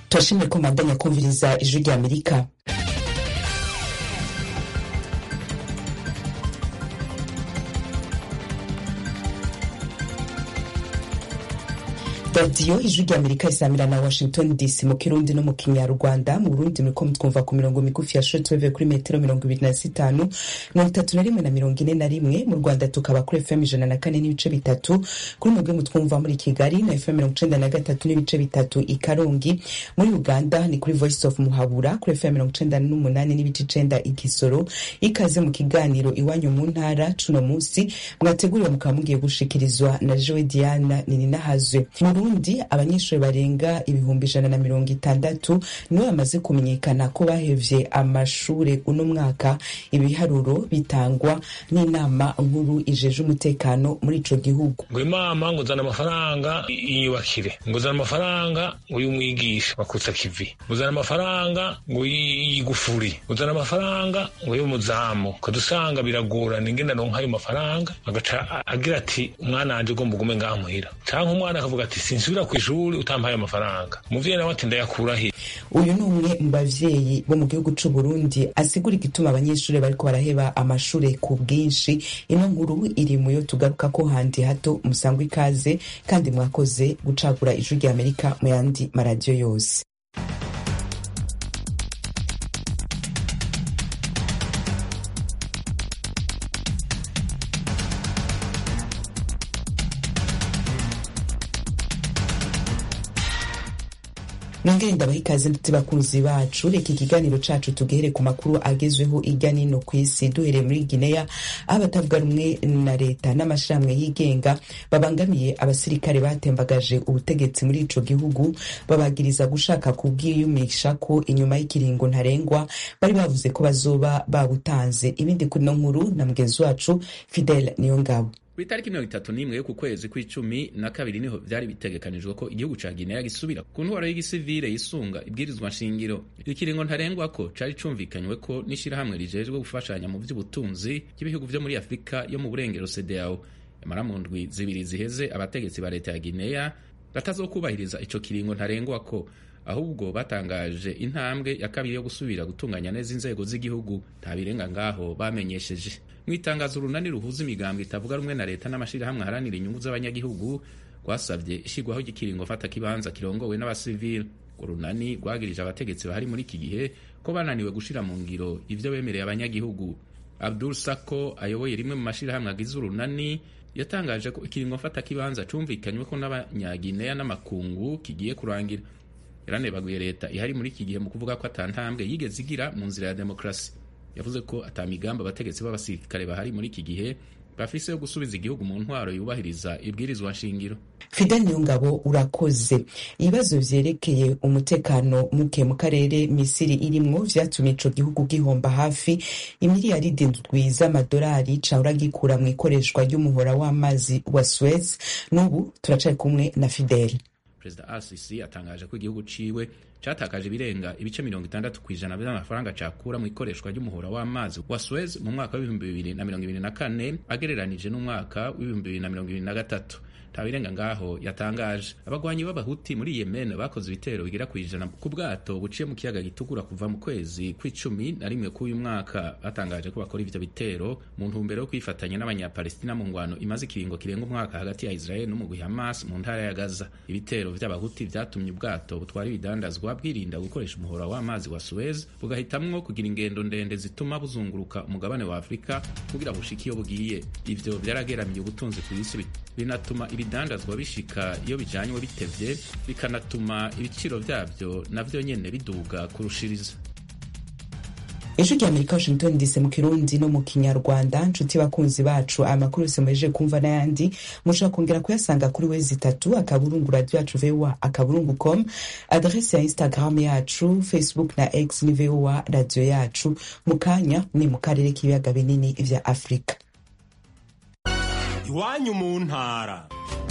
turashimye ko mwandanya kumviriza ijwi rya amerika radiyo ijwi rya amerika isamira na washington dc mu kirundi no mu kinyarwanda mu burundi muriko mutwumva ku mirongo migufi ya shortwave kuri metero mirongo ibiri na zitanu mirongo itatu na rimwe na mirongo ine na rimwe mu rwanda tukaba kuri fm ijana na kane n'ibice bitatu kuri mwebwe mutwumva muri kigali na fm mirongo icenda na gatatu n'ibice bitatu i karongi muri uganda ni kuri voice of muhabura kuri fm mirongo icenda n'umunani n'ibice icenda i kisoro ikaze mu kiganiro iwanyu mu ntara cuno musi mwateguriwe mukaba mugiye gushikirizwa na joe diana nininahazwe burundi abanyeshuri barenga ibihumbi ijana na mirongo itandatu nibo bamaze kumenyekana ko bahevye amashure uno mwaka ibiharuro bitangwa n'inama nkuru ijeje umutekano muri ico gihugu ngo imama ngo uzana amafaranga yiyubakire ngo uzana amafaranga ngo y'umwigisha wakutsa kivi ngo uzana amafaranga ngo y'igufuri ngo uzana amafaranga ngo y'umuzamu ukadusanga biragorana ingene aronka ayo mafaranga agaca agira ati umwana wanje ugomba ugume ngaha muhira canke umwana akavuga ati sinsubira ku ishuri utampaye amafaranga umuvyeyi nawe ati ndayakura he uyu ni umwe mu bavyeyi bo mu gihugu c'u Burundi asigura igituma abanyeshuri bariko baraheba amashure ku bwinshi ino nkuru iri muyo tugaruka ko handi hato musangwa ikaze kandi mwakoze gucagura ijwi rya Amerika mu yandi maradiyo yose nongere ndabaha ikaze ndetse bakunzi bacu reka ikiganiro cacu tugihere ku makuru agezweho irya nino ku isi duhereye muri gineya aho abatavuga rumwe na leta n'amashirahamwe yigenga babangamiye abasirikare batembagaje ubutegetsi muri ico gihugu babagiriza gushaka kubwiyumisha ko inyuma y'ikiringo ntarengwa bari bavuze ko bazoba babutanze ibindi kuri no nkuru na mugenzi wacu fidel niyo ngabo ku itariki mirongo itatu n'imwe yo ku kwezi kw'icumi na kabiri niho vyari bitegekanijwe ko igihugu ca gineya gisubira ku ntwaro y'igisivile yisunga ibwirizwa nshingiro ikiringo ntarengwa ko cari cumvikanywe ko n'ishirahamwe rijejwe gufashanya mu vy'ubutunzi by'ibihugu vyo muri afurika yo mu burengero cdao yamara mu ndwi zibiri ziheze abategetsi ba leta ya gineya batazokubahiriza ico kiringo ntarengwa ko ahubwo batangaje intambwe ya kabiri yo gusubira gutunganya neza inzego z'igihugu nta birenga ngaho bamenyesheje mu itangazo urunani ruhuza imigambwe itavuga rumwe na leta n'amashirahamwe aharanira inyungu z'abanyagihugu rwasabye ishigwaho ry'ikiringo mfata kibanza kirongowe n'abasivili urunani rwagirije abategetsi bahari muri iki gihe ko bananiwe gushira mu ngiro ivyo bemereye abanyagihugu abdul sako ayoboye rimwe mu mashirahamwe agize urunani yatangaje ko ikiringo mfata kibanza cumvikanywe ko n'abanyagineya n'amakungu kigiye kurangira yaranebaguye leta ihari muri iki gihe mu kuvuga ko atantambwe yigeze igira mu nzira ya demokarasi yavuze ko atamigambi abategetsi b'abasirikare bahari muri iki gihe bafise yo gusubiza igihugu mu ntwaro yubahiriza ibwirizwa nshingiro fidel niyongabo urakoze ibibazo vyerekeye umutekano muke mu karere misiri irimwo vyatumye ico gihugu gihomba hafi imiliyaridi ndwi z'amadolari cahora gikura mu ikoreshwa ry'umuhora w'amazi wa suez n'ubu turacari kumwe na fidel perezida rcc atangaje ko igihugu ciwe catakaje ibirenga ibice mirongo itandatu ku ijana vy'amafaranga cakura mu ikoreshwa ry'umuhora w'amazi wa Suez mu mwaka w'ibihumbi bibiri na mirongo ibiri na kane agereranije n'umwaka w'ibihumbi bibiri na mirongo ibiri na gatatu nta birenga ngaho yatangaje abagwanyi b'abahuti muri yemen bakoze ibitero bigera ku ijana ku bwato buciye mu kiyaga gitukura kuva mu kwezi kw'icumi na rimwe k'uyu mwaka batangaje ko bakora ivyo bitero mu ntumbero yo kwifatanya n'abanyapalestina mu ngwano imaze ikiringo kirenga umwaka hagati ya israel n'umugwi hamas mu ntara ya gaza ibitero vy'abahuti vyatumye ubwato butwara ibidandazwa bwirinda gukoresha umuhora w'amazi wa suez bugahitamwo kugira ingendo ndende zituma buzunguruka umugabane wa afurika kugira bushike iyo bugiye ivyo vyarageramiye ubutunzi ku isi binatuma ibidandazwa bishika iyo bijanywe bitevye bikanatuma ibiciro vyavyo navyo nyene biduga kurushiriza ijwi rya amerika washington dc mu kirundi no mu kinyarwanda nshuti bakunzi bacu aya makuru yose muhejeje kumva n'ayandi mushobora kongera kuyasanga kuri wezi itatu akaburungu radio yacu voa akaburungu com adrese ya instagram yacu facebook na x ni voa radio yacu mu kanya ni mu karere k'ibiyaga binini vya afurika iwanyu mu ntara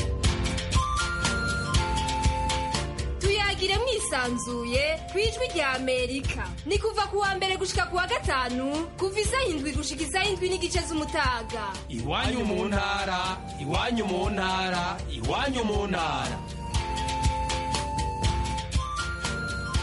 tuyagire mwisanzuye ku ijwi rya amerika ni kuva ku wa mbere gushika ku wa gatanu kuva isaha indwi gushika isaha indwi n'igice z'umutaga iwanyu mu ntara iwanyu mu ntara iwanyu mu ntara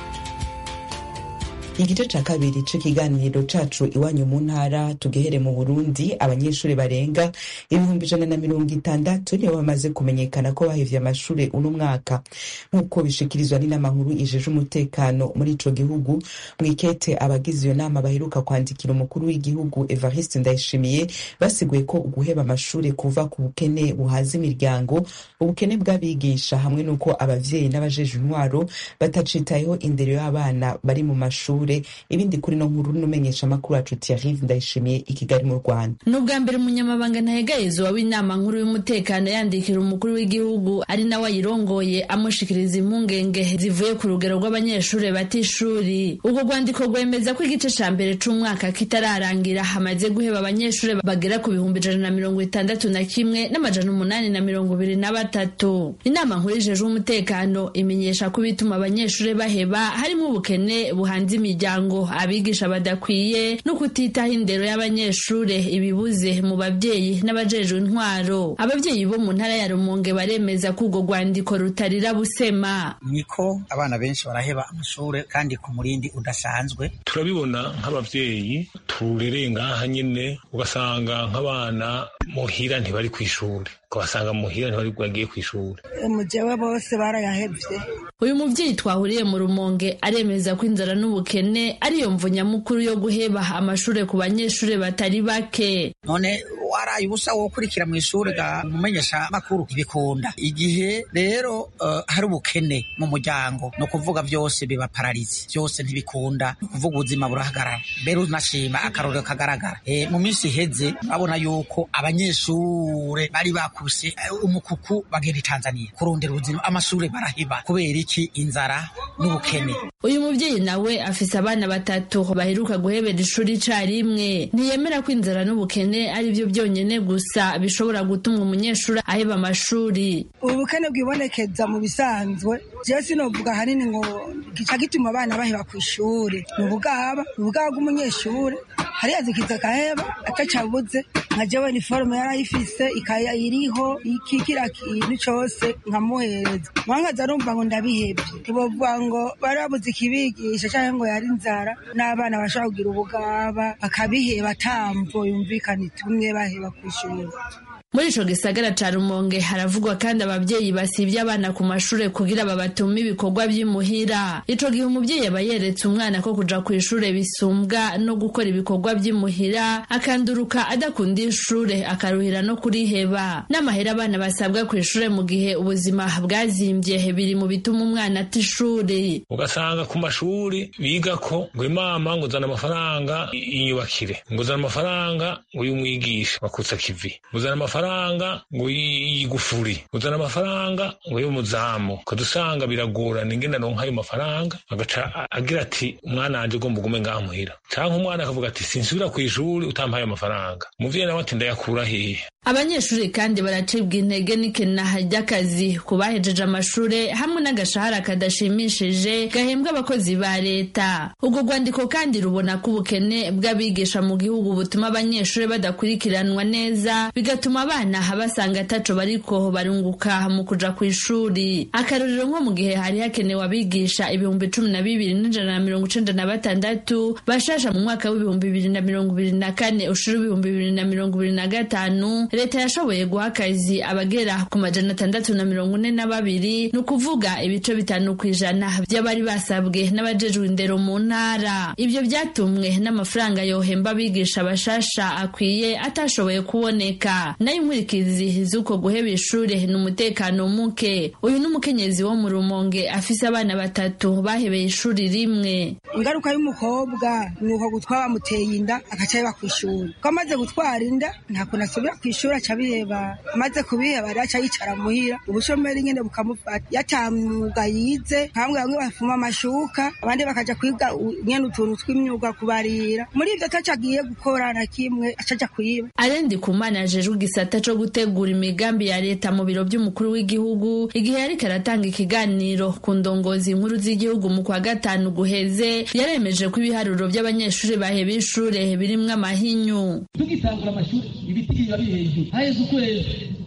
igice ca kabiri c'ikiganiro cacu iwanyu mu ntara tugehere mu burundi abanyeshuri barenga ibihumbi ijana na mirongo itandatu nibo bamaze kumenyekana ko bahevye amashure uno mwaka nk'uko bishikirizwa n'inama nkuru ijeje umutekano muri ico gihugu mwikete abagize iyo nama baheruka kwandikira umukuru w'igihugu evariste ndayishimiye basiguye ko uguheba amashure kuva ku bukene buhaza imiryango ubukene bw'abigisha hamwe n'uko abavyeyi n'abajeje intwaro batacitayeho indero y'abana bari mu mashure ibindi kuri no nkuru n'umenyesha amakuru wacu Thierry Ndayishimiye i Kigali mu Rwanda ni ubwa mbere umunyamabanga ntahegayezwa w'inama nkuru y'umutekano yandikira umukuru w'igihugu ari nawe ayirongoye amushikiriza impungenge zivuye ku rugero rw'abanyeshuri bata ishuri urwo rwandiko rwemeza ko igice ca mbere c'umwaka kitararangira hamaze guheba abanyeshuri bagera ku bihumbi ijana na mirongo itandatu na kimwe n'amajana umunani na mirongo ibiri na batatu inama nkuru ijejwe umutekano imenyesha ko ibituma abanyeshuri baheba harimo ubukene buhanze imiryango abigisha badakwiye no kutitaho indero y'abanyeshure ibibuze mu babyeyi n'abajejwe intwaro ababyeyi bo mu ntara ya rumonge baremeza ko urwo rwandiko rutarira busema niko abana benshi baraheba amashure kandi ku murindi udasanzwe turabibona nk'abavyeyi turereye ngaha nyene ugasanga nk'abana muhira ntibari kw'ishure ukabasanga muhira ntibari bagiye kw'ishure mujewe bose barayahevye uyu muvyeyi twahuriye mu rumonge aremeza ko inzara n'ubukene ariyo mvu nyamukuru yo guheba amashure ku banyeshure batari bake none waraye ubusa wo kurikira mu ishuri ga mumenyesha makuru ibikunda igihe rero uh, hari ubukene mu muryango no kuvuga byose biba pararizi byose ntibikunda kuvuga ubuzima burahagarara mbere unashima akarorero kagaragara e, mu minsi iheze babona yuko abanyeshure bari bakuse uh, umukuku bagenda i Tanzania kurondera ubuzima amashure barahiba kubera iki inzara n'ubukene uyu muvyeyi nawe afise abana batatu baheruka guhebera ishuri icarimwe ntiyemera ko inzara n'ubukene ari byo byonyene gusa bishobora gutuma umunyeshuri aheba amashuri ubukene bwibonekeza mu bisanzwe jewe sinovuga hanini ngo gica gituma abana baheba ku ishuri ni ubugaba ni ubugaba bw'umunyeshuri hariya zikiza agaheba atacabuze nka jewe niforume yarayifise ikaya iriho iki kira kintu cose nkamuhereza mwankaza arumva ngo ndabihebye ntibovuga ngo bari babuze ikibigisha canke ngo yari inzara n'abana bashobora kugira ubugaba bakabiheba atamvo yumvikana itumwe baheba kw'ishuri muri ico gisagara ca rumonge haravugwa kandi abavyeyi basivye abana ku mashure kugira babatume ibikorwa vy'imuhira ico gihe umuvyeyi aba yeretse umwana ko kuja kw'ishure bisumbwa no gukora ibikorwa vy'imuhira akanduruka adakunda ishure akaruhira no kuriheba n'amahera abana basabwa kw'ishure mu gihe ubuzima bwazimvye biri mu bituma umwana ata ishuri ugasanga ku mashuri bigako ngo imama ngo uzana amafaranga inyubakire ngo uzana amafaranga ngo uyumwigisha bakutsa kivi uzana amafaranga amafaranga ngo yigufuri uzana amafaranga ngo y'umuzamu ukadusanga biragorana ingene aronka ayo mafaranga agaca agira ati umwana wanje ugomba ugume ngaha muhira canke umwana akavuga ati sinsubira kw'ishuri utampaye amafaranga umuvyeyi nawe ati ndayakura hehe abanyeshuri kandi baracibwa intege n'ikenaha ry'akazi ku bahejeje amashure hamwe n'agashahara kadashimishije gahembwa abakozi ba leta urwo rwandiko kandi rubona ko ubukene bw'abigisha mu gihugu butuma abanyeshuri badakurikiranwa neza bigatuma abana basanga ataco bariko barunguka mu kuja kw'ishuri akarorero nko mu gihe hari hakenewe abigisha ibihumbi cumi na bibiri n'ijana na mirongo icenda na batandatu bashasha mu mwaka w'ibihumbi bibiri na mirongo ibiri na kane ushira ibihumbi bibiri na mirongo ibiri na gatanu leta yashoboye guha akazi abagera ku majana atandatu na mirongo ine na babiri ni ukuvuga ibice bitanu ku ijana by'abari basabwe n'abajejwe indero mu ntara ibyo byatumwe n'amafaranga yohemba abigisha bashasha akwiye atashoboye kuboneka nayo inkurikizi z'uko guheba ishure ni umutekano muke uyu ni umukenyezi wo mu rumonge afise abana batatu bahebeye ishuri rimwe ingaruka y'umukobwa ni uko gutwara bamuteye inda agaca yeba ku ishuri ko amaze gutwara inda nta kuntu asubira ku ishuri aca abiheba amaze kubiheba rero aca yicara muhira ubushomeri nyene bukamufata yatamwuga yize hamwe bamwe bafuma amashuka abandi bakaja kwiga nyene utuntu tw'imyuga kubarira muri ivyo ataco agiye gukora na kimwe aca aja kuyiba arendi kumana ajejwe igisata co gutegura imigambi ya leta mu biro vy'umukuru w'igihugu igihe yariko aratanga ikiganiro ku ndongozi nkuru z'igihugu mu kwa gatanu guheze yaremeje ko ibiharuro vy'abanyeshuri baheba ishure birimwo amahinyu tugitangura amashuri ibiti biba biri hejuru haheze ukwezi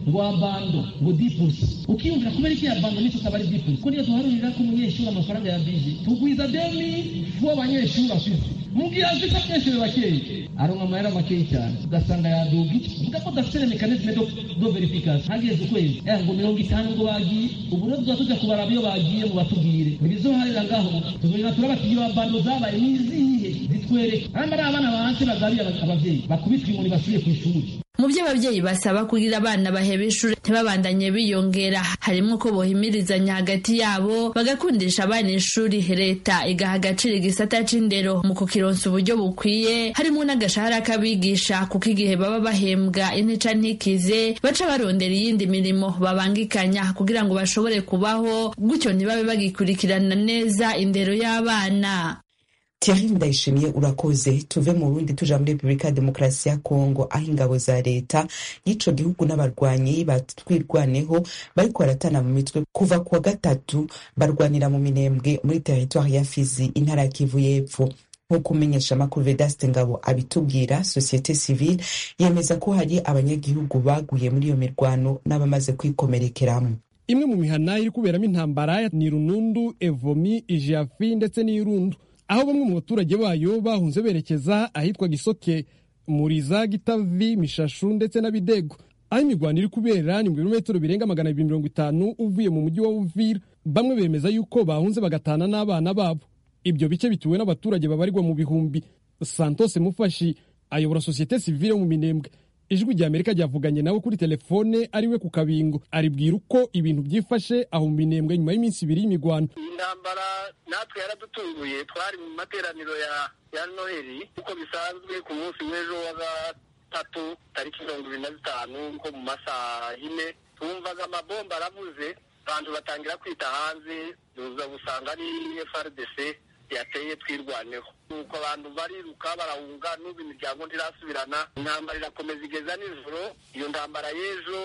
ngo abando ngo dipusi ukiyumvira kubera iki abando nicyo kaba ari dipusi ko niyo tuharurira ko umunyeshuri amafaranga ya bije tugwiza demi vuba abanyeshuri afite mubwira azi ko abanyeshuri bakeyi aronka amahera makeyi cyane ugasanga yaduga iki mvuga ko dafite na mekanisme do, do verification hageze ukwezi eh ngo mirongo itanu ngo bagiye ubu rero tuba tujya kubaraba iyo bagiye mu batubwire ntibizoharira ngaho tuzongera turabati iyo abando zabaye nizihe zitwereke hamba ari abana banse bagabiye abavyeyi bakubitwa inkoni basubiye ku ishuri mu byo ababyeyi basaba kugira abana baheba ishuri ntibabandanye biyongera harimo ko bohimirizanya hagati yabo bagakundisha abana ishuri leta igaha agaciro igisata c'indero mu kukironsa uburyo bukwiye harimo n'agashahara k'abigisha kuko igihe baba bahembwa intica ntikize baca barondera iyindi mirimo babangikanya kugira ngo bashobore kubaho gutyo ntibabe bagikurikirana neza indero y'abana Thierry Ndayishimiye urakoze tuve mu Burundi tuja muri Repubulika ya Demokarasi ya Kongo aho ingabo za leta y'ico gihugu n'abarwanyi batwirwaneho bariko baratana mu mitwe kuva kuwa gatatu barwanira mu minembwe muri teritwari ya Fizi intara ya Kivu y'Epfo nk'uko umenyesha amakuru Vedaste Ngabo abitubwira sosiyete civile yemeza ko hari abanyagihugu baguye muri iyo mirwano n'abamaze kwikomerekeramo imwe mu mihana iri kuberamo intambara ni runundu evomi ijafi ndetse n'irundu aho bamwe mu baturage bayo bahunze berekeza ahitwa gisoke muriza gitavi mishashu ndetse na bidego aho imirwano iri kubera ni mu birometero birenga magana abiri mirongo itanu uvuye mu mujyi wa uvira bamwe bemeza yuko bahunze bagatana n'abana babo ibyo bice bituwe n'abaturage babarirwa mu bihumbi santos mufashi ayobora sosiyete sivile yo mu minembwe ijwi rya amerika ryavuganye nawe kuri telefone ariwe ku kabingo aribwira uko ibintu byifashe aho mu minembwe nyuma y'iminsi ibiri y'imigwano iyi ntambara natwe yaradutunguye twari mu materaniro ya ya noheli uko bisanzwe ku munsi w'ejo wa gatatu tariki mirongo ibiri na zitanu nko mu masaha yine twumvaga amabomba aravuze abantu batangira kwita hanze tuza gusanga ari frdc yateye twirwaneho nuko abantu bariruka barahunga n'ubu imiryango ntirasubirana intambara irakomeza igeza nijoro iyo ntambara y'ejo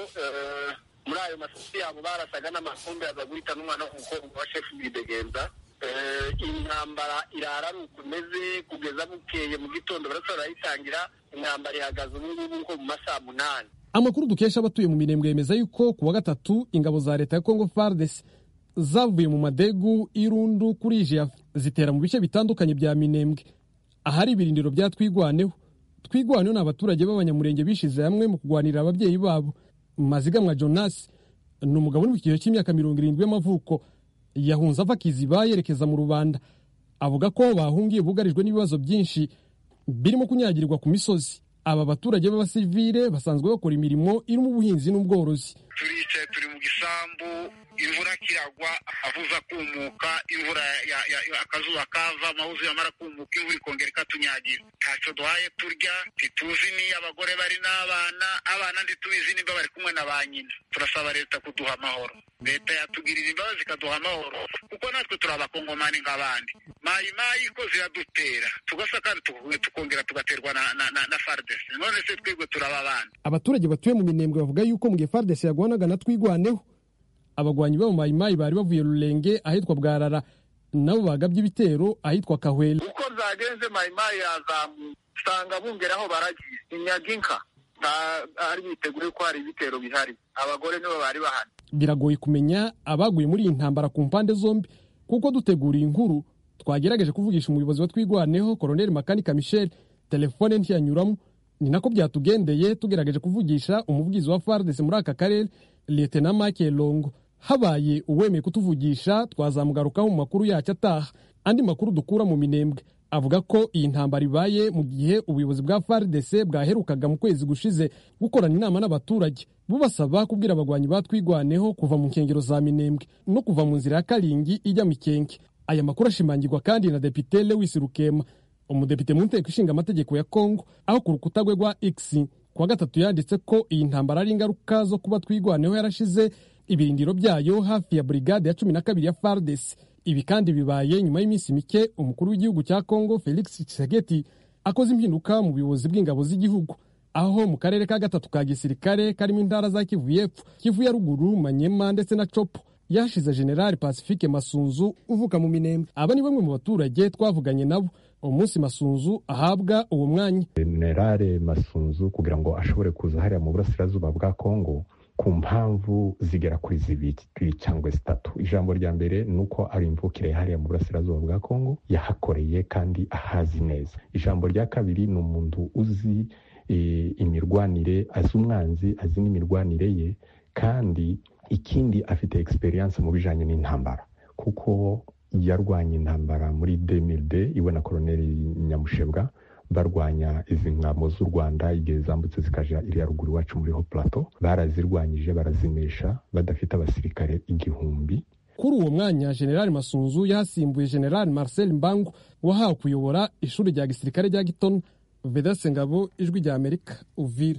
muri ayo masisi yabo barasaga n'amakumbi aza guhita n'umwana w'umukobwa wa shefu bidegenza intambara irara ari uko imeze kugeza bukeye mu gitondo barasa barayitangira intambara ihagaze ubu ngubu nko mu masaha munani amakuru dukesha abatuye mu mirembwe yemeza yuko ku wa gatatu ingabo za leta ya kongo fardes zavuye mu madegu irundu kuri jiyafu zitera mu bice bitandukanye bya minembwe ahari ibirindiro bya twigwaneho twigwaneho ni abaturage b'abanyamurenge bishize hamwe mu kurwanirira ababyeyi babo mazigamwa jonas ni umugabo uri mu kigero cy'imyaka mirongo irindwi y'amavuko yahunze ava kiziba yerekeza mu rubanda avuga ko bahungiye bugarijwe n'ibibazo byinshi birimo kunyagirirwa ku misozi aba baturage b'abasivile basanzwe bakora imirimo irimo ubuhinzi n'ubworozi turicaye turi mu gisambu imvura kiragwa avuza kumuka imvura akazuba kava amahuzu yamara kumuka imvura ikongera ikatunyagira ntacyo duhaye turya ntituzi niyo abagore bari n'abana abana ntitubizi nimba bari kumwe na ba nyina turasaba leta kuduha amahoro leta yatugirira imbabazi ikaduha amahoro kuko natwe turi abakongomani nk'abandi mayi mayi ko ziradutera tugasa kandi tukongera tugaterwa na, na, na, na fardese none se twebwe turaba abana abaturage batuye mu minembwe bavuga yuko mu gihe fardese yagwanaga na twigwaneho abagwanyi b'abo mayimayi bari bavuye rurenge ahitwa bwarara nabo bagabye ibitero ahitwa kahwela uko zagenze mayimayi yazamuye usanga bungeraho baragiye inyaga inka ari biteguye ko hari ibitero bihari abagore nibo bari bahari biragoye kumenya abaguye muri iyi ntambara ku mpande zombi kuko duteguriye inkuru twagerageje kuvugisha umuyobozi wa twigwaneho koroneli makanika michel telefone ntiyanyuramo ni nako byatugendeye tugerageje kuvugisha umuvugizi wa fardes muri aka karere lieutenant mike longo habaye uwemeye kutuvugisha twazamugarukaho mu makuru yacyo ataha andi makuru dukura mu minembwe avuga ko iyi ntambara ibaye mu gihe ubuyobozi bwa FARDC bwaherukaga mu kwezi gushize gukorana inama n'abaturage bubasaba kubwira abagwanyi batwigwaneho kuva mu nkengero za Minembwe no kuva mu nzira ya Karingi ijya Mikenke aya makuru ashimangirwa kandi na Depite Lewis Rukema umudepite mu nteko ishinga amategeko ya Kongo aho ku rukuta rwe rwa X kuwa gatatu yanditse ko iyi ntambara ari ingaruka zo kuba twigwaneho yarashize ibirindiro byayo hafi ya brigade ya cumi na kabiri ya FARDC ibi kandi bibaye nyuma y'iminsi mike umukuru w'igihugu cya Kongo Felix Tshisekedi akoze impinduka mu buyobozi bw'ingabo z'igihugu aho mu karere ka gatatu ka gisirikare karimo intara za Kivu y'Epfo Kivu ya ruguru Manyema ndetse na Chopo yashize General Pacifique Masunzu uvuka mu Minembwe aba ni bamwe mu baturage twavuganye nabo umunsi Masunzu ahabwa uwo mwanya General Masunzu kugira ngo ashobore kuza hariya mu burasirazuba bwa Kongo ku mpamvu zigera kuri zibiri cyangwa zitatu ijambo rya mbere ni uko ari imvukire hariya mu burasirazuba bwa kongo yahakoreye kandi ahazi neza ijambo rya kabiri ni umuntu uzi imirwanire azi umwanzi azi n'imirwanire ye kandi ikindi afite experience mu bijyanye n'intambara kuko yarwanya intambara muri demilde iwe na koroneli nyamushebwa barwanya izi ngamo z'u rwanda igihe zambutse zikaja iriya ruguru iwacu muri ho plateau barazirwanyije barazinesha badafite abasirikare igihumbi kuri uwo mwanya generali masunzu yahasimbuye generali marcel mbangu wahawe kuyobora ishuri rya gisirikare rya gitona vedase ngabo ijwi rya amerika uvira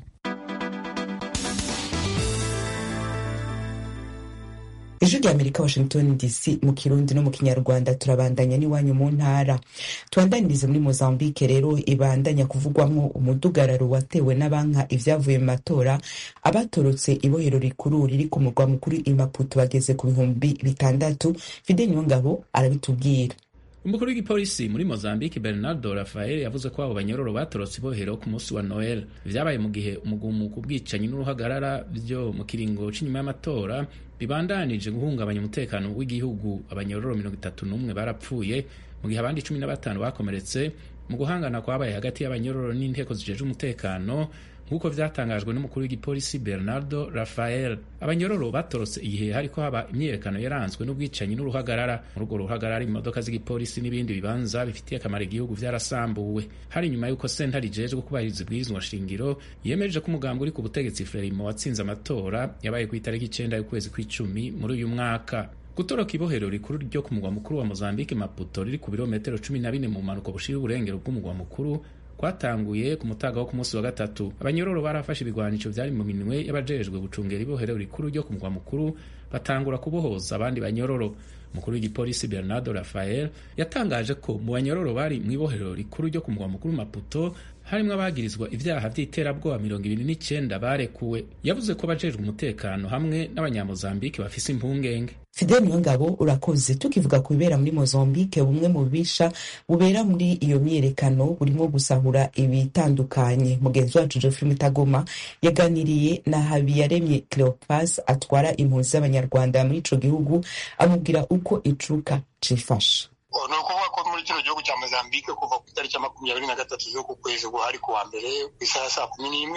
ijwi rya amerika washington dc mu kirundi no mu kinyarwanda turabandanya n'iwanyu mu ntara tubandanirize muri mozambique rero ibandanya kuvugwamo umudugararo watewe n'abanka ibyavuye mu matora abatorotse ibohero rikuru riri ku murwa mukuru imaputo bageze ku bihumbi bitandatu fide nyongabo arabitubwira umukuru w'igipolisi muri mozambique bernardo rafael yavuze ko abo banyororo batorotse ibohero ku munsi wa noel vyabaye mu gihe umugumuko ubwicanyi n'uruhagarara vyo mu kiringo c'inyuma y'amatora bibandanije guhungabanya umutekano w'igihugu abanyororo mirongo itatu n'umwe barapfuye mu gihe abandi cumi na batanu bakomeretse mu guhangana kwabaye hagati y'abanyororo n'inteko zijejwe umutekano nk'uko vyatangajwe n'umukuru w'igipolisi bernardo rafael abanyororo batorotse igihe hariko haba imyiyerekano yaranzwe n'ubwicanyi n'uruhagarara muri urwo ruhagarara imodoka z'igipolisi n'ibindi bibanza bifitiye akamaro igihugu vyarasambuwe hari nyuma y'uko sentare ijejwe kubahiriza ibwirizwa shingiro yemeje ko umugambi uri ku butegetsi frelimo watsinze amatora yabaye ku itariki icenda y'ukwezi kw'icumi muri uyu mwaka gutoroka ibohero rikuru ryo ku mugwa mukuru wa mozambique maputo riri ku birometero cumi na bine mu mpanuka bushira uburengero bw'umugwa mukuru kwatanguye ku mutaga wo ku munsi wa gatatu abanyororo barafashe ibigwanisho vyari mu minwe y'abajejwe gucungera ibohero rikuru ryo ku mugwa mukuru batangura kubohoza abandi banyororo umukuru w'igipolisi bernardo rafael yatangaje ko mu banyororo bari mu ibohero rikuru ryo ku mugwa mukuru maputo harimwo abagirizwa ivyaha vy'iterabwoba mirongo ibiri n'icenda barekuwe yavuze ko abajejwe umutekano hamwe n'abanyamozambike bafise impungenge fidel niyongabo urakoze tukivuga ku bibera muri mozambique bumwe mu bubisha bubera muri iyo myiyerekano burimo gusahura ibitandukanye mugenzi wacu geoffrey mutagoma yaganiriye na habiyaremye cleopas atwara impunzi z'abanyarwanda muri ico gihugu amubwira uko icuka cifashe ni ukuvuga ko muri kino gihugu cya mozambique kuva ku itariki ya makumyabiri na gatatu z'uku kwezi guhari ku wa mbere ku isaha saa kumi n'imwe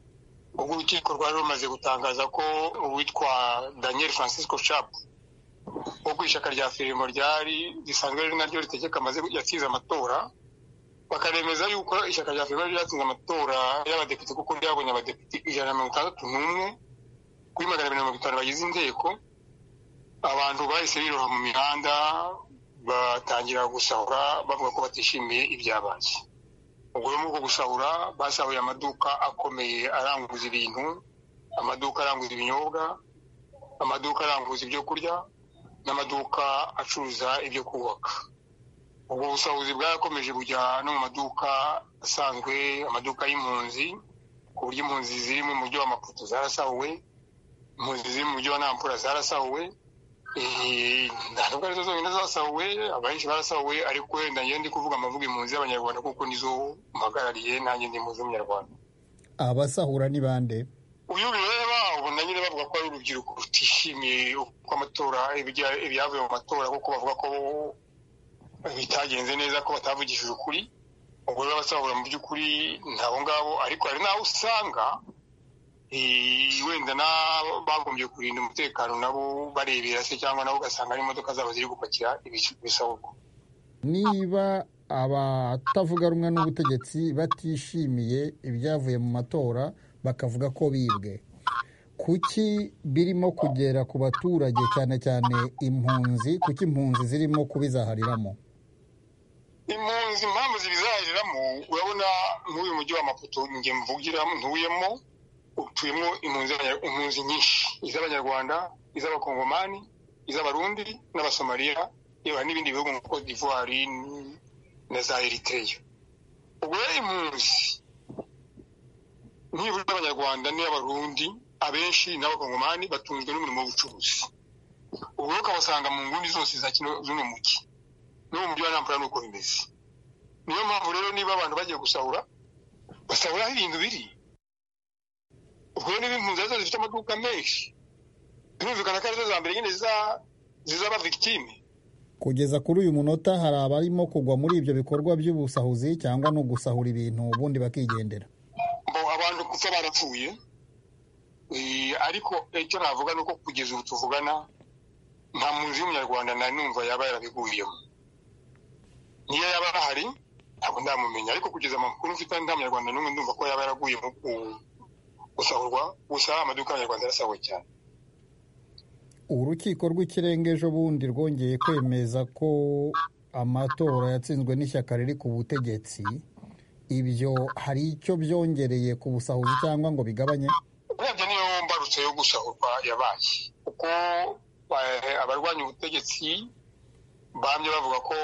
ubwo urukiko rwari rumaze gutangaza ko uwitwa daniel francisco sharp wo ku ishyaka rya firimo ryari risanzwe ari naryo ritegeka amaze yatsinze amatora bakaremeza yuko ishyaka rya firimo ryatsinze amatora y'abadepite kuko ryabonye abadepite ijana na mirongo itandatu n'umwe kuri magana abiri na mirongo itanu bagize inteko abantu bahise biroha mu mihanda batangira gusahura bavuga ko batishimiye ibyabaye ubwo rero muri uko gusahura basahuye amaduka akomeye aranguza ibintu amaduka aranguza ibinyobwa amaduka aranguza ibyo kurya n'amaduka acuruza ibyo kubaka ubwo busahuzi bwarakomeje bujya no mu maduka asanzwe amaduka y'impunzi ku buryo impunzi ziri mu mujyi wa maputo zarasahuwe impunzi ziri mu mujyi wa nampura zarasahuwe ntabwo arizo zonyine zasahuwe abenshi barasahuwe ariko wenda njyewe ndi kuvuga amavuga impunzi z'abanyarwanda kuko nizo mpagarariye nanjye ndi impunzi z'umunyarwanda abasahura ni bande uyu bireba ubona nyine bavuga ko ari urubyiruko rutishimiye uko amatora ibyavuye mu matora kuko bavuga ko bitagenze neza ko batavugishije ukuri ubwo rero abasahura mu by'ukuri ntabo ngabo ariko hari n'aho usanga wenda bagombye kurinda umutekano nabo barebera se cyangwa nabo ugasanga ari imodoka zabo ziri gupakira ibisahurwa niba abatavuga rumwe n'ubutegetsi batishimiye ibyavuye mu matora bakavuga ko bibwe kuki birimo kugera ku baturage cyane cyane impunzi kuki impunzi zirimo kubizahariramo impunzi impamvu zibizahariramo urabona nk'uyu mujyi wa maputo njye mvugira ntuyemo utuyemo impunzi nyinshi iz'abanyarwanda iz'abakongomani iz'abarundi n'abasomaliya yewe n'ibindi bihugu nka cote d'ivoire na za eritrea ubwo rero impunzi nibura abanyarwanda n'iy'abarundi abenshi n'abakongomani batunzwe n'umurimo w'ubucuruzi ubwo rero ukabasanga mu nguni zose za kino z'uno mujyi no mu mujyi wa nampura ni uko bimeze niyo mpamvu rero niba abantu bagiye gusahura basahura aho ibintu biri ubwo niba impunzi arizo zifite amaduka menshi birumvikana ko arizo za mbere nyine zizaba victime kugeza kuri uyu munota hari abarimo kugwa muri ibyo bikorwa by'ubusahuzi cyangwa no gusahura ibintu ubundi bakigendera abantu gupfa barapfuye ariko icyo navuga ni uko kugeza ubu tuvugana nta muntu y'umunyarwanda na numva yaba yarabiguyemo niyo yaba ahari ntabwo ndamumenya ariko kugeza amakuru mfite nta munyarwanda n'umwe ndumva ko yaba yaraguye mu gusahurwa gusa amaduka y'abanyarwanda arasahuwe cyane urukiko rw'ikirenga ejo bundi rwongeye kwemeza ko amatora yatsinzwe n'ishyaka riri ku butegetsi ibyo hari icyo byongereye ku busahuzi cyangwa ngo bigabanye urebye niyo mbarutso yo gusahurwa yabaye kuko abarwanya ubutegetsi bamye bavuga ko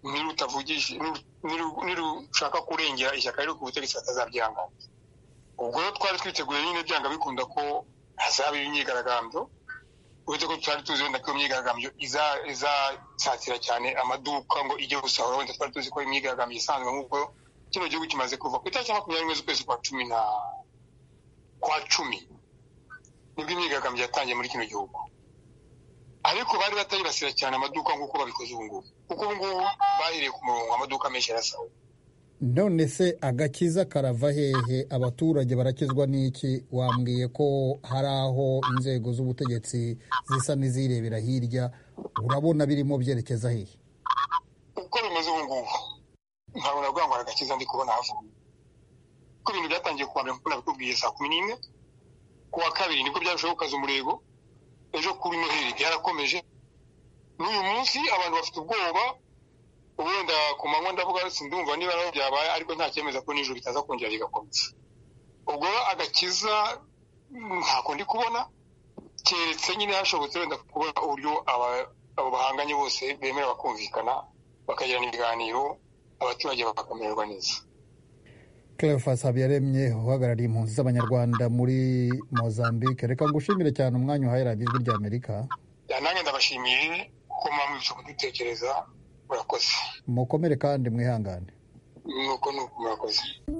nirushaka kurengera ishyaka riri ku butegetsi batazabyihangana ubwo twari twiteguye nyine byanga bikunda ko hazaba imyigaragambyo uretse ko twari tuzi wenda ko iyo myigaragambyo izasatira cyane amaduka ngo ijye gusahura wenda twari tuzi ko imyigaragambyo isanzwe nk'uko kino gihugu kimaze kuva ku itariki makumyabiri n'imwe z'ukwezi kwa cumi na kwa cumi nibwo imyigaragambyo yatangiye muri kino gihugu ariko bari batayibasira cyane amaduka nk'uko babikoze ubu ngubu kuko ubu ngubu bahereye ku murongo amaduka menshi arasawe none se agakiza karava hehe abaturage barakizwa n'iki wambwiye ko hari aho inzego z'ubutegetsi zisa n'izirebera hirya urabona birimo byerekeza hehe uko bimeze ubu ngubu ntabwo navuga ngo agakiza ndi kubona havuye kuko ibintu byatangiye kuwa mbere nk'uko nabikubwiye saa kumi n'imwe ku wa kabiri nibwo byarushaho gukaza umurego ejo kuri noheli byarakomeje n'uyu munsi abantu bafite ubwoba wenda ku manywa ndavuga sindumva niba naho byabaye ariko nta cyemeza ko nijoro bitaza kongera bigakomeza ubwo agakiza ntako ndi kubona keretse nyine hashobotse wenda kubona uburyo abo bahanganye bose bemera bakumvikana bakagirana ibiganiro abaturage bakamererwa neza Cleophas Habiyaremye uhagarariye impunzi z'abanyarwanda muri Mozambique reka ngushimire cyane umwanya uhaye radiyo ijwi ry'Amerika nanjye ndabashimiye ko mwamwishe kudutekereza murakoze mukomere kandi mwihangane nuko nuko murakoze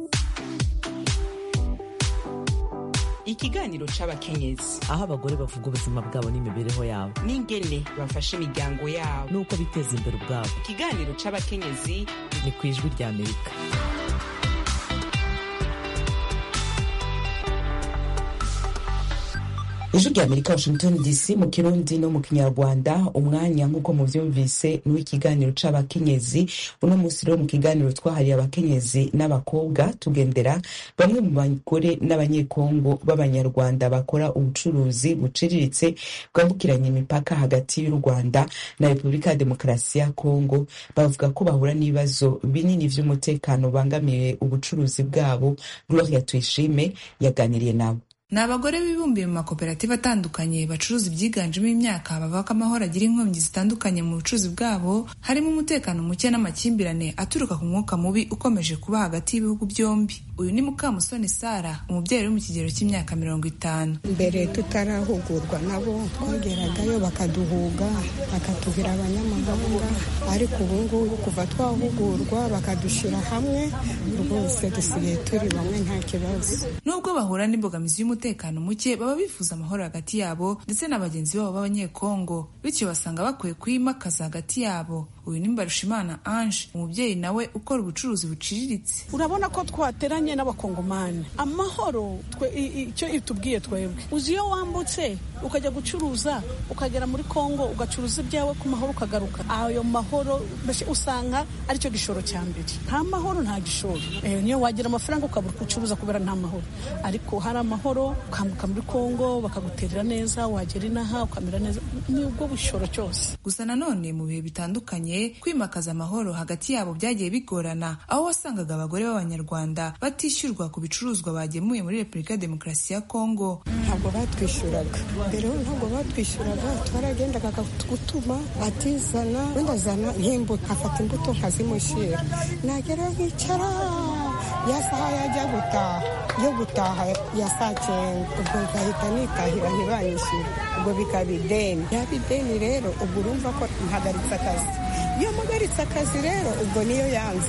ikiganiro c'abakenyezi aho abagore bavuga ubuzima bwabo n'imibereho yabo n'ingene bafasha imiryango yabo n'uko biteza imbere ubwabo ikiganiro c'abakenyezi ni ku ijwi ry'amerika ijwi rya amerika washington dc mu kirundi no mu kinyarwanda umwanya nk'uko muvyumvise n'ikiganiro c'abakenyezi uno munsi rero mu kiganiro twahariye abakenyezi n'abakobwa tugendera bamwe mu bagore n'abanyekongo b'abanyarwanda bakora ubucuruzi buciriritse bwambukiranya imipaka hagati y'u rwanda na repubulika ya demokarasi ya kongo bavuga ko bahura n'ibibazo binini vy'umutekano bangamiye ubucuruzi bwabo gloria tuyishime yaganiriye nabo ni abagore bibumbiye mu makoperative atandukanye bacuruza ibyiganjemo imyaka bavuga ko amahoro agira inkomyi zitandukanye mu bucuruzi bwabo harimo umutekano muke n'amakimbirane aturuka ku mwuka mubi ukomeje kuba hagati y'ibihugu byombi uyu ni mukamusoni sara umubyeyi uri mu kigero cy'imyaka mirongo itanu mbere tutarahugurwa nabo twageragayo bakaduhuga bakatubwira abanyamahanga ariko ubu ngubu kuva twahugurwa bakadushyira hamwe rwose dusigaye turi bamwe nta kibazo nubwo bahura n'imbogamizi y'umutekano muke baba bifuza amahoro hagati yabo ndetse na bagenzi babo b'abanyekongo bityo basanga bakwiye kuyimakaza hagati yabo uyu ni mbarushimana ange umubyeyi nawe ukora ubucuruzi buciriritse urabona ko twateranye n'abakongomani amahoro icyo itubwiye twebwe uzi iyo wambutse ukajya gucuruza ukagera muri kongo ugacuruza ibyawe ku mahoro ukagaruka ayo mahoro usanga aricyo gishoro cya mbere nta mahoro nta gishoro niyo wagira amafaranga ukabura ucuruza kubera nta mahoro ariko hari amahoro ukambuka muri kongo bakaguterera neza wagera inaha ukamera neza ni ubwo bushoro cyose gusa nanone mu bihe bitandukanye kwimakaza amahoro hagati yabo byagiye bigorana aho wasangaga abagore b'abanyarwanda batishyurwa ku bicuruzwa bagemuye muri repubulika ya demokarasi ya kongo ntabwo batwishyuraga mbere ntabwo batwishyuraga twaragendaga gutuma atizana wenda azana nk'imbuto afata imbuto nkazimushyira nagera nkicara ya saha yajya gutaha yo gutaha ya saa cyenda ubwo ngahita nitahira ntibanyishyure ubwo bikaba ideni yaba ideni rero ubwo urumva ko mpagaritse akazi iyo mpagaritse akazi rero ubwo niyo yanzara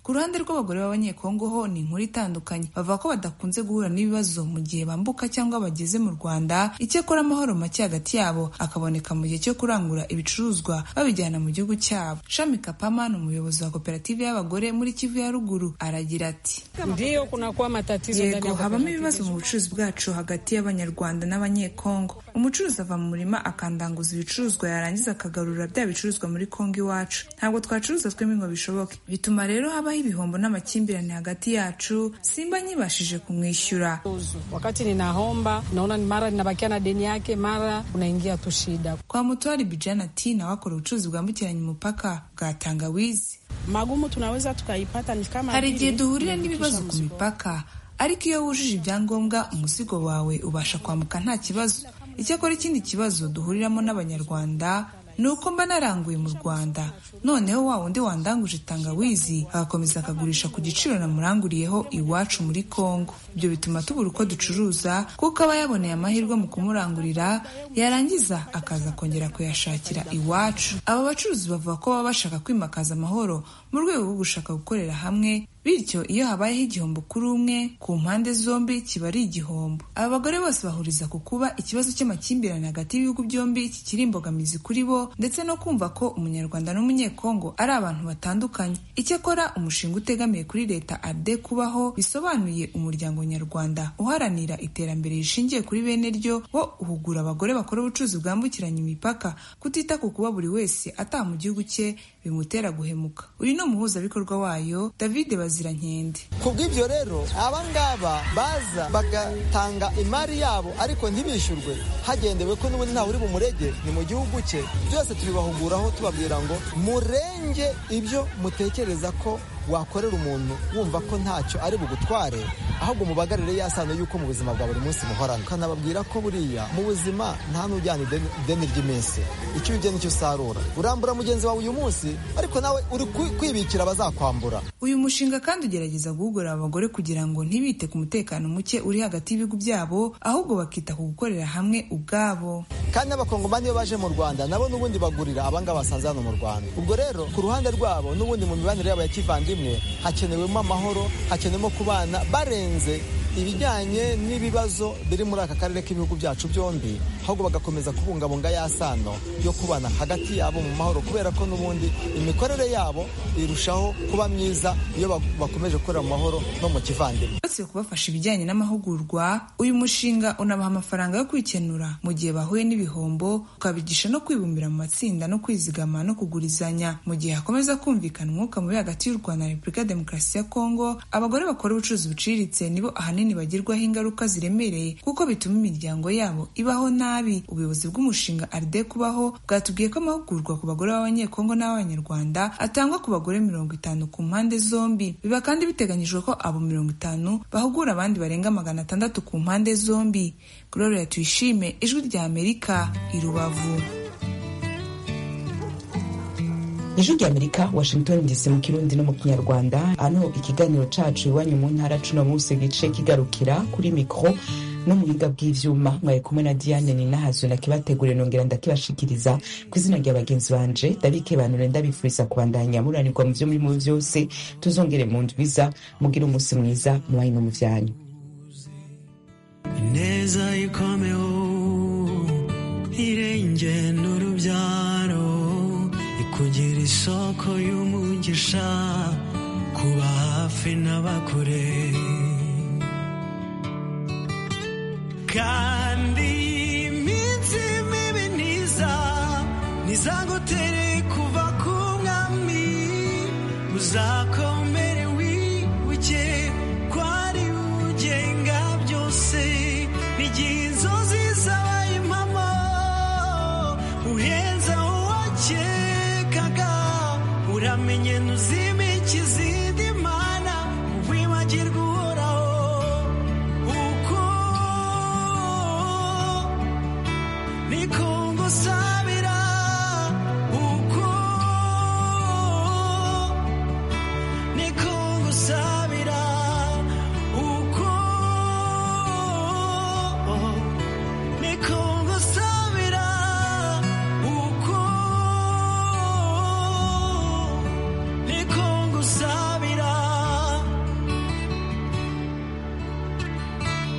ku ruhande rw'abagore b'abanyekongo ho ni inkuru itandukanye bavuga ko badakunze guhura n'ibibazo mu gihe bambuka cyangwa bageze mu rwanda icyakora amahoro make hagati yabo akaboneka mu gihe cyo kurangura ibicuruzwa babijyana mu gihugu cyabo shami kapama ni umuyobozi wa koperative y'abagore muri kivu ya ruguru aragira ati Ndiyo kunakuwa matatizo ndani yego ya habamo cooperative ibibazo mu bucuruzi bwacu hagati y'abanyarwanda n'abanyekongo umucuruzi ava mu murima akandanguza ibicuruzwa yarangiza akagarura bya bicuruzwa muri kongo iwacu ntabwo twacuruza twembi ngo bishoboke bituma rero habaho ibihombo n'amakimbirane hagati yacu simba nyibashije kumwishyura wakati ninaomba naona ni mara ninabakia na deni yake mara unaingia tu shida kwa mutwari bijana ati nawe akora ubucuruzi bwambukiranya umupaka bwa tangawizi magumu tunaweza tukaipata ni kama hari igihe vile duhurira kuandikisha n'ibibazo ku mzigo. mipaka ariko iyo wujuje ibyangombwa umuzigo wawe ubasha kwambuka nta kibazo icyakora ikindi kibazo duhuriramo n'abanyarwanda ni uko mba naranguye mu rwanda noneho wa wundi wandanguje tangawizi agakomeza akagurisha ku giciro namuranguriyeho iwacu muri kongo ibyo bituma tubura uko ducuruza kuko aba yaboneye amahirwe mu kumurangurira yarangiza akaza kongera kuyashakira iwacu aba bacuruzi bavuga ko baba bashaka kwimakaza amahoro mu rwego rwo gushaka gukorera hamwe bityo iyo habayeho igihombo kuri umwe ku mpande zombi kiba ari igihombo aba bagore bose bahuriza ku kuba ikibazo cy'amakimbirane hagati y'ibihugu byombi kikiri imbogamizi kuri bo ndetse no kumva ko umunyarwanda n'umunyekongo ari abantu batandukanye icyakora umushinga utegamiye kuri leta ade kubaho bisobanuye umuryango nyarwanda uharanira iterambere rishingiye kuri bene ryo wo uhugura abagore bakora ubucuruzi bwambukiranya imipaka kutita ku kuba buri wese ataha mu gihugu cye bimutera guhemuka uyu ni umuhuzabikorwa wayo david bazirankende ku bw'ibyo rero abangaba baza bagatanga imari yabo ariko ntibishyurwe hagendewe ko n'ubundi ntawe uri bumurege ni mu gihugu cye byose tubibahuguraho tubabwira ngo murenge ibyo mutekereza ko wakorera umuntu wumva ko ntacyo ari bugutware ahubwo mubagarire ya sano y'uko mu buzima bwa buri munsi muhorana ukanababwira ko buriya mu buzima nta n'ujyana ideni ideni ry'iminsi icyo ujya nicyo usarura urambura mugenzi wawe uyu munsi ariko nawe uri kwi- kwibikira abazakwambura uyu mushinga kandi ugerageza guhugura abagore kugira ngo ntibite ku mutekano muke uri hagati y'ibihugu byabo ahubwo bakita ku gukorera hamwe ubwabo kandi n'abakongomani iyo baje mu rwanda nabo n'ubundi bagurira abangaba basanze hano mu rwanda ubwo rero ku ruhande rwabo n'ubundi mu mibanire yabo ya kivandimwe hakenewemo amahoro hakenewemo kubana barenze ibijyanye n'ibibazo biri muri aka karere k'ibihugu byacu byombi ahubwo bagakomeza kubungabunga ya sano yo kubana hagati yabo mu mahoro kubera ko n'ubundi imikorere yabo irushaho kuba myiza iyo ba- bakomeje gukorera mu mahoro no mu kivandimwe uretse kubafasha ibijyanye n'amahugurwa uyu mushinga unabaha amafaranga yo kwikenura mu gihe bahuye n'ibihombo ukabigisha no kwibumbira mu matsinda no kwizigama no kugurizanya mu gihe hakomeza kumvikana umwuka mubi hagati y'u rwanda na repubulika ya demokarasi ya kongo abagore bakora ubucuruzi buciriritse nibo ahanini bagirwaho ingaruka ziremereye kuko bituma imiryango yabo ibaho nabi ubuyobozi bw'umushinga aride kubaho bwatubwiye ko amahugurwa ku bagore b'abanyekongo n'abanyarwanda atangwa ku bagore mirongo itanu ku mpande zombi biba kandi biteganyijwe ko abo mirongo itanu bahugura abandi barenga magana atandatu ku mpande zombi gloria tuyishime ijwi rya amerika i rubavu ijwi rya amerika washington dc mu kirundi no mu kinyarwanda hano ikiganiro cacu iwanyu mu ntara cuno munsi gice kigarukira kuri mikro no mu buhinga bw'ivyuma mwari kumwe na diane ninahazo nakibategure nongera ndakibashikiriza ku izina rya bagenzi banje darike banure ndabifuriza kubandanya muranirwa mu vyo murimo vyose tuzongere mu ndwiza mugire umunsi mwiza mubaye no mu vyanyu ineza ikomeho irenge n'urubyaro ikugira isoko y'umugisha kuba hafi n'abakure kandi iminsi mibi ntiza ntizagutere kuva ku mwami uzakora